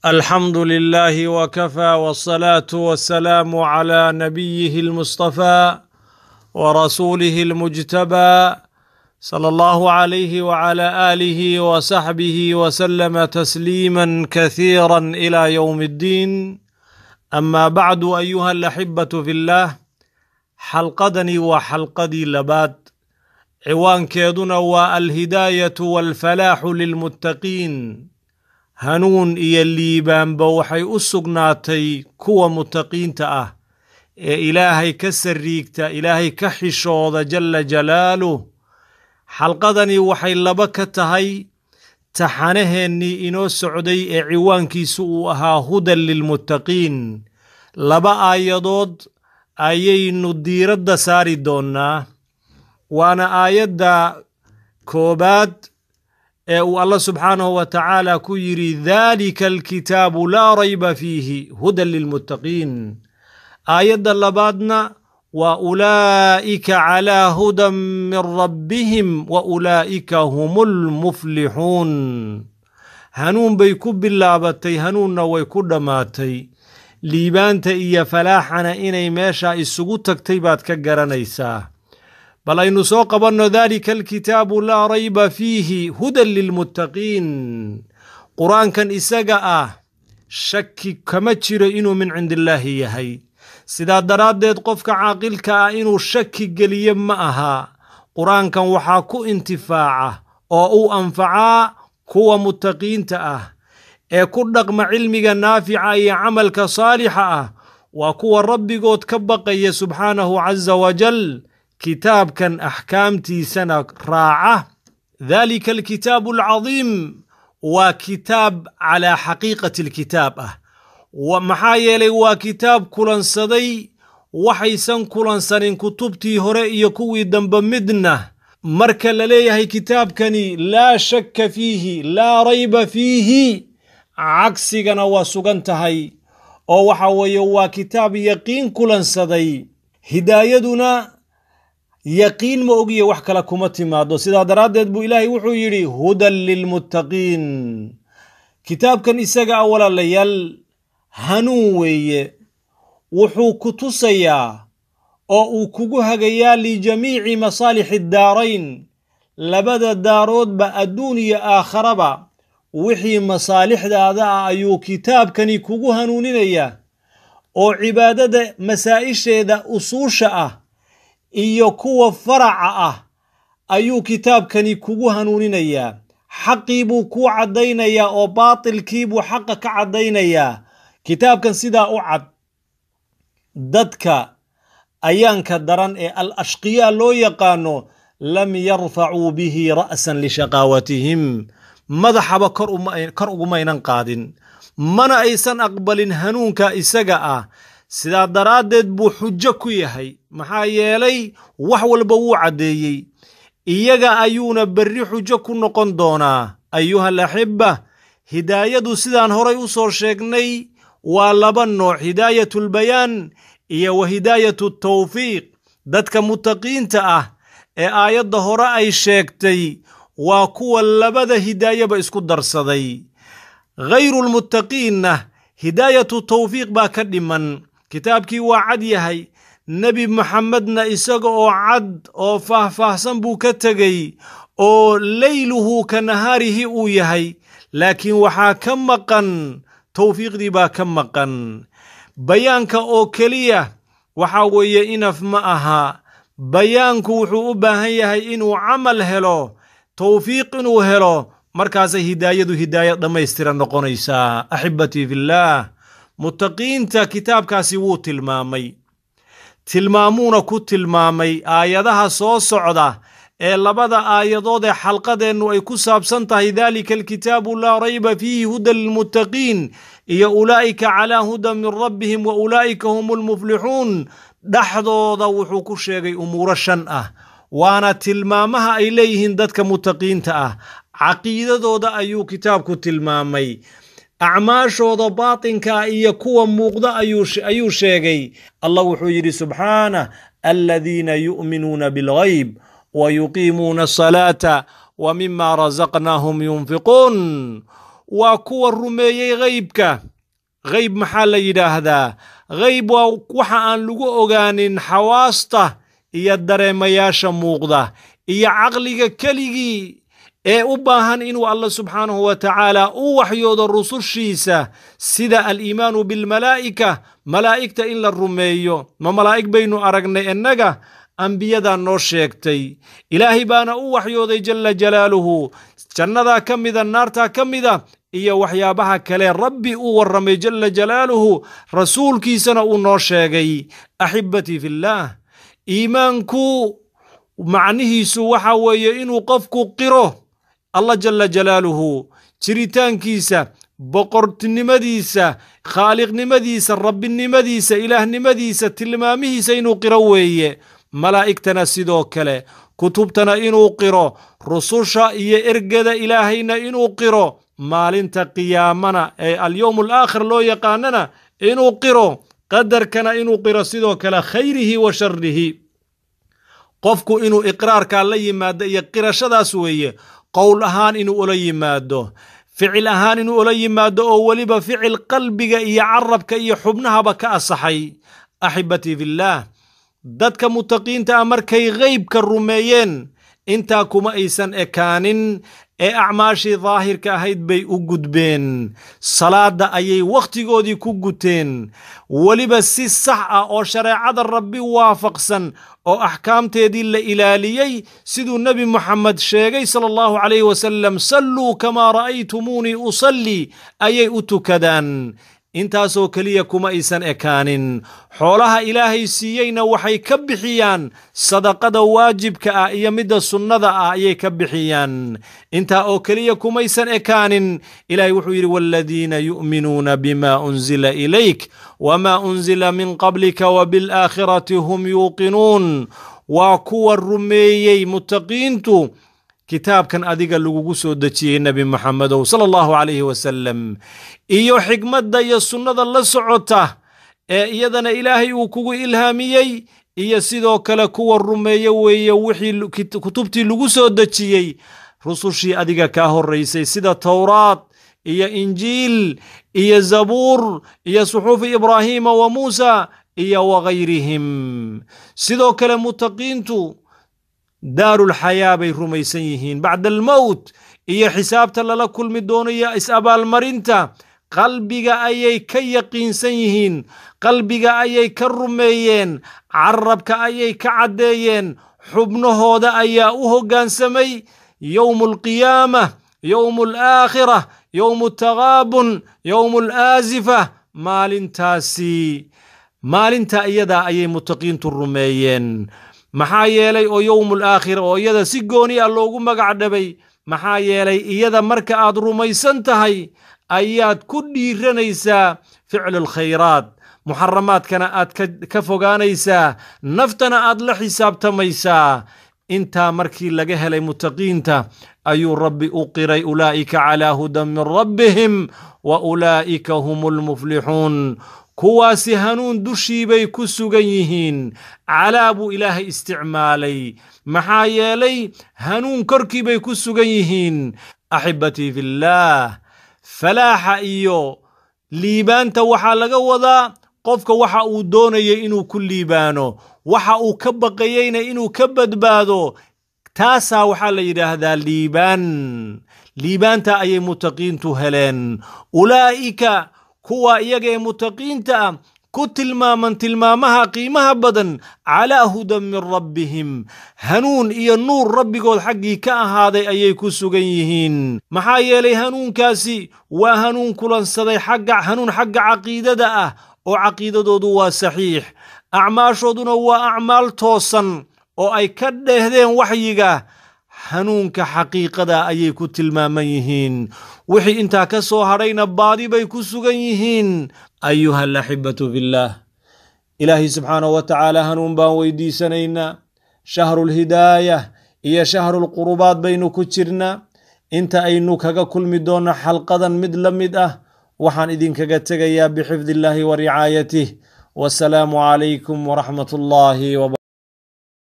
الحمد لله وكفى والصلاة والسلام على نبيه المصطفى ورسوله المجتبى صلى الله عليه وعلى آله وصحبه وسلم تسليما كثيرا إلى يوم الدين أما بعد أيها الأحبة في الله xalqadani waa xalqadii labaad ciwaankeeduna waa alhidaayatu waalfalaaxu lilmuttaqiin hanuun iyo liibaanba waxay u sugnaatay kuwa muttaqiinta ah ee ilaahay ka sariigta ilaahay ka xishooda jalla jalaaluh xalqadani waxay laba ka tahay taxanaheennii inoo socday ee ciwaankiisu uu ahaa hudan lilmuttaqiin laba aayadood ayaynu diiradda saari doonnaa waana aayadda koobaad ee uu allah subxaanahu wa tacaala ku yidhi daalika alkitaabu laa rayba fiihi hudan lilmuttaqiin aayadda labaadna waa ulaa'ika calaa hudan min rabbihim wa ulaa'ika hum lmuflixuun hanuun bay ku bilaabatay hanuunna way ku dhammaatay liibaanta iyo falaaxana inay meesha isugu tagtay baad ka garanaysaa bal aynu soo qabanno daalika alkitaabu laa rayba fiihi hudan lilmuttaqiin qur-aankan isaga ah shaki kama jiro inuu min cindillaahi yahay sidaa daraaddeed qofka caaqilka ah inuu shaki geliye ma aha qur-aankan waxaa ku intifaaca oo uu anfacaa kuwa muttaqiinta ah ee ku dhaqma cilmiga naafica iyo camalka saalixa ah waa kuwa rabbigood ka baqaya subxaanahu casa wajal kitaabkan axkaamtiisana raaca daalika alkitaabu alcadiim waa kitaab calaa xaqiiqati alkitaab ah maxaa yeelay waa kitaab kulansaday waxaysan kulansanin kutubtii hore iyo kuwii dambe midna marka la leeyahay kitaabkani laa shakka fiihi laa rayba fiihi cagsigana waa sugan tahay oo waxa weeye waa kitaab yaqiin kulansaday hidaayaduna yaqiin ma ogiye wax kale kuma timaado sidaa daraaddeed buu ilaahay wuxuu yidhi hudan lilmuttaqiin kitaabkan isaga a walaalayaal hanuun weeye wuxuu ku tusayaa oo uu kugu hagayaa lijamiici masaalixi daarayn labada daaroodba adduun iyo aakharaba wixii masaalixdaada ah ayuu kitaabkani kugu hanuuninayaa oo cibaadada masaa'isheeda usuusha ah iyo kuwa faraca ah ayuu kitaabkani kugu hanuuninayaa xaqii buu kuu caddaynayaa oo baatilkii buu xaqa ka caddaynayaa kitaabkan sidaa u cad dadka ayaanka daran ee al ashqiyaa loo yaqaano lam yarfacuu bihi ra'san lishaqaawatihim madaxaba kor ugumaynan qaadin mana aysan aqbalin hanuunka isaga ah sidaa daraaddeed buu xujo ku yahay maxaa yeelay wax walba wuu caddeeyey iyaga ayuuna berri xujo ku noqon doonaa ayuha alaxibba hidaayadu sidaan horay u soo sheegnay waa laba nooc hidaayatulbayaan iyo wa hidaayatu tawfiiq dadka muttaqiinta ah ee aayadda hore ay sheegtay waa kuwa labada hidaayaba isku darsaday ghayrulmuttaqiinna hidaayatu tawfiiq baa ka dhiman kitaabkii waa cad yahay nebi maxamedna isaga oo cad oo faahfaahsan buu ka tegey oo leyluhu ka nahaarihi uu yahay laakiin waxaa ka maqan tawfiiqdii baa ka maqan bayaanka oo keliya waxaa weeye inaf ma aha bayaanku wuxuu u baahan yahay inuu camal helo towfiiq inuu helo markaasay hidaayadu hidaaya dhammaystiran noqonaysaa axibatii fillaah muttaqiinta kitaabkaasi wuu tilmaamay tilmaamuuna ku tilmaamay aayadaha soo socda ee labada aayadood ee xalqadeennu ay ku saabsan tahay daalika alkitaabu laa rayba fiihi hudan lilmuttaqiin iyo ulaa'ika calaa hudan min rabbihim wa ulaa'ika hum lmuflixuun dhexdooda wuxuu ku sheegay umuuro shan ah waana tilmaamaha ay leeyihiin dadka muttaqiinta ah caqiidadooda ayuu kitaabku tilmaamay acmaashooda baatinka iyo kuwa muuqda ayuu sheegay allah wuxuu yidhi subxaanah aladiina yu'minuuna bilghayb wa yuqiimuuna asalaata wa mima rasaqnaahum yunfiquun waa kuwa rumeeyey ghaybka ghayb maxaa la yidhaahdaa ghayb waa waxa aan lagu ogaanin xawaasta iyo dareemayaasha muuqda iyo caqliga keligii ee u baahan inuu allah subxaanahu wa tacaala u waxyoodo rusushiisa sida aliimaanu bilmalaa'ika malaa'igta in la rumeeyo ma malaa'ig baynu aragnay innaga ambiyadaa noo sheegtay ilaahay baana u waxyooday jalla jalaaluhu jannadaa ka mida naartaa ka mida iyo waxyaabaha kale rabbi uu warramay jalla jalaaluhu rasuulkiisana uu noo sheegay axibatii fillaah iimaanku macnihiisu waxa weeye inuu qofku qiro allah jalla jalaaluhu jiritaankiisa boqortinimadiisa khaaliqnimadiisa rabbinimadiisa ilaahnimadiisa tilmaamihiisa inuu qiro weeye malaa'igtana sidoo kale kutubtana inuu qiro rususha iyo ergada ilaahayna inuu qiro maalinta qiyaamana ee alyowm alaakhir loo yaqaanana inuu qiro qadarkana inuu qiro sidoo kale khayrihi wa sharihi qofku inuu iqraarkaa la yimaado iyo qirashadaas weeye qowl ahaan inuu ula yimaado ficil ahaan inuu ula yimaado oo weliba ficil qalbiga iyo carabka iyo xubnahaba ka asaxay axibatii fillaah dadka mutaqiinta ah markay ghaybka rumeeyeen intaa kuma aysan ekaanin ee acmaashii daahirka ahayd bay u gudbeen salaadda ayay wakhtigoodii ku guteen weliba si sax ah oo shareecada rabbi waafaqsan oo axkaamteedii la ilaaliyey siduu nebi moxamed sheegay sala allahu calayh wasalam salluu kamaa ra'aytumuunii usallii ayay u tukadaan intaasoo keliya kuma aysan ekaanin xoolaha ilaahay siiyeyna waxay ka bixiyaan sadaqada waajibka ah iyo midda sunnada ah ayay ka bixiyaan intaa oo keliya kumaysan ekaanin ilaahay wuxuu yidhi waaladiina yu'minuuna bima unzila ilayk wama unzila min qablika wabilaakhirati hum yuuqinuun waa kuwa rumeeyey mutaqiintu kitaabkan adiga lagugu soo dejiyey nebi moxamedow sala allahu calayhi wasalam iyo xikmadda iyo sunnada la socota ee iyadana ilaahay uu kugu ilhaamiyey iyo sidoo kale kuwa rumeeye weeye wixii kutubtii lagu soo dejiyey rusushii adiga kaa horraysay sida towraad iyo injiil iyo zabuur iyo suxuufi ibraahiima wa muusa iyo wagayrihim sidoo kale mutaqiintu daarulxayaa bay rumaysan yihiin bacda almowt iyo xisaabta lala kulmi doono iyo is-abaalmarinta qalbiga ayay ka yaqiinsan yihiin qalbiga ayay ka rumeeyeen carabka ayay ka caddeeyeen xubnahooda ayaa u hoggaansamay yowmu alqiyaamah yowmu alaakhira yowmu altagaabun yowmu alaasifa maalintaasi maalinta iyadaa ayay mutaqiintu rumeeyeen maxaa yeelay oo yowmul aakhira oo iyada si gooni ah loogu magac dhabay maxaa yeelay iyada marka aad rumaysan tahay ayaad ku dhiiranaysaa ficlu alkhayraat muxaramaadkana aad ka fogaanaysaa naftana aad la xisaabtamaysaa intaa markii laga helay mutaqiinta ayuu rabbi u qiray ulaa'ika calaa hudan min rabbihim wa ulaa'ika hum lmuflixuun kuwaasi hanuun dushii bay ku sugan yihiin calaa buu ilaahay isticmaalay maxaa yeelay hanuun korkii bay ku sugan yihiin axibatii fillaah falaaxa iyo liibaanta waxaa laga wadaa qofka waxa uu doonayay inuu ku liibaano waxa uu ka baqayeyna inuu ka badbaado taasaa waxaa la yidhaahdaa liibaan liibaanta ayay mutaqiintu heleen ulaa'ika kuwa iyaga ee mutaqiinta ah ku tilmaaman tilmaamaha qiimaha badan calaa hudan min rabbihim hanuun iyo nuur rabbigood xaggii ka ahaaday ayay ku sugan yihiin maxaa yeelay hanuunkaasi waa hanuun kulansaday xagga hanuun xagga caqiidada ah oo caqiidadoodu waa saxiix acmaashooduna waa acmaal toosan oo ay ka dheehdeen waxyiga hanuunka xaqiiqada ayay ku tilmaaman yihiin wixii intaa ka soo hadhayna baadi bay ku sugan yihiin ayuha alaxibatu fillaah ilaahay subxaanahu wa tacaala hanuun baan weydiisanaynaa shahrulhidaayah iyo shahrulqurubaad baynu ku jirnaa inta aynu kaga kulmi doonno xalqadan mid la mid ah waxaan idinkaga tegayaa bixifdi illaahi wa ricaayatih wasalaamu calaykum waraxmat ullaahi